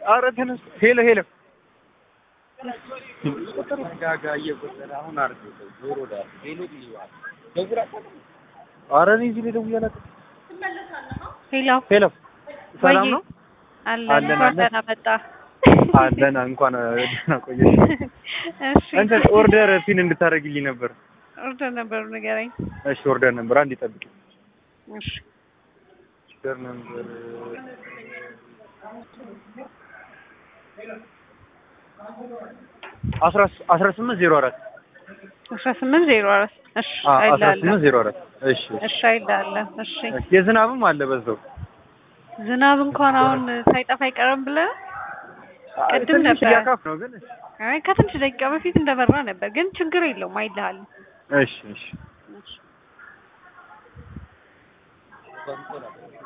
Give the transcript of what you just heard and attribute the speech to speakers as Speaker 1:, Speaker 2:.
Speaker 1: ኧረ ተነስ። ሄሎ ሄሎ ኧረ እኔ እዚህ ላይ ደውዬ አላውቅም።
Speaker 2: ሄሎ
Speaker 1: ሄሎ ሰላም
Speaker 2: ወይዬ።
Speaker 1: ነው?
Speaker 2: አለን
Speaker 1: አለን፣
Speaker 2: እንኳን
Speaker 1: አለን።
Speaker 2: ደህና መጣ።
Speaker 1: አለን እንኳን ደህና ቆየሽ።
Speaker 2: እሺ
Speaker 1: እንትን ኦርደር ፒን እንድታደርግልኝ ነበር።
Speaker 2: ኦርደር ነበሩ ንገረኝ።
Speaker 1: እሺ ኦርደር ነበር አንድ ይጠብቅ።
Speaker 2: እሺ
Speaker 1: ኦርደር ነበር አስራ አስራ ስምንት ዜሮ አራት
Speaker 2: አስራ ስምንት ዜሮ አራት እሺ
Speaker 1: አስራ
Speaker 2: አይልሃለሁ።
Speaker 1: ስምንት ዜሮ አራት እሺ
Speaker 2: እሺ አይልሃለሁ። እሺ
Speaker 1: እሺ። የዝናብም አለ በዛው
Speaker 2: ዝናብ እንኳን አሁን ሳይጠፋ አይቀርም ብለህ ቅድም
Speaker 1: ትንሽ
Speaker 2: ነበር።
Speaker 1: እያካፍ ነው ግን
Speaker 2: አይ ከትንሽ ደቂቃ በፊት እንደበራ ነበር፣ ግን ችግር የለውም አይልሃለሁ።
Speaker 1: እሺ እሺ
Speaker 2: እሺ